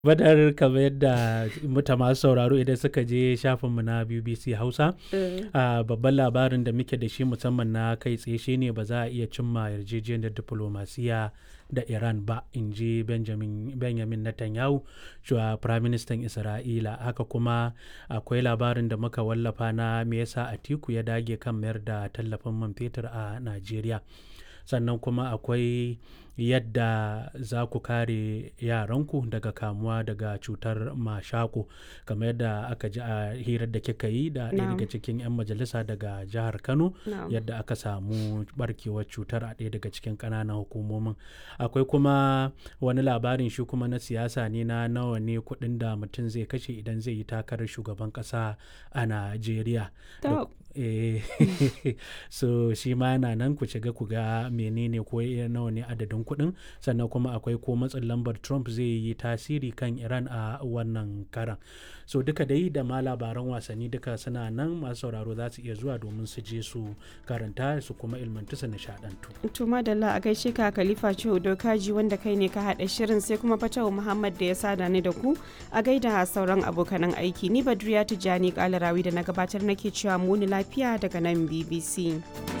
Badar kamar yadda muta masu sauraro idan suka je shafinmu na BBC Hausa, a babban labarin da muke da shi musamman na kai tsaye shine ba za a iya cimma yarjejeniyar diflomasiya da Iran ba, in ji Benjamin, Benjamin Netanyahu, shuwa Firaministan Isra'ila. Haka kuma akwai labarin da muka wallafa na me yasa Atiku ya dage kan mayar da tallafin man fetur a Najeriya. Sannan kuma akwai yadda za ku kare yaranku daga kamuwa daga cutar mashako kamar yadda aka ji a hirar da kika yi da ɗaya daga cikin 'yan majalisa daga jihar kano yadda aka samu barkewar cutar a ɗaya daga cikin ƙananan hukumomin akwai kuma wani labarin shi kuma na siyasa ne na nawa ne kuɗin da mutum zai kashe idan zai yi takarar shugaban ƙasa a najeriya so shi ma yana nan ku shiga ku ga menene ko nawa ne adadin kuɗin sannan kuma akwai ko matsin lambar trump zai yi tasiri kan iran a wannan karan so duka dai da ma labaran wasanni duka suna nan masu sauraro za su iya zuwa domin su je su karanta su kuma ilmantu su nishadantu to madalla a gaishe ka khalifa ciwo dokaji wanda kai ne ka haɗa shirin sai kuma fatawa muhammad da ya sada ni da ku a gaida sauran abokanan aiki ni badriya tijjani kalarawi da na gabatar nake cewa muni lafiya daga nan bbc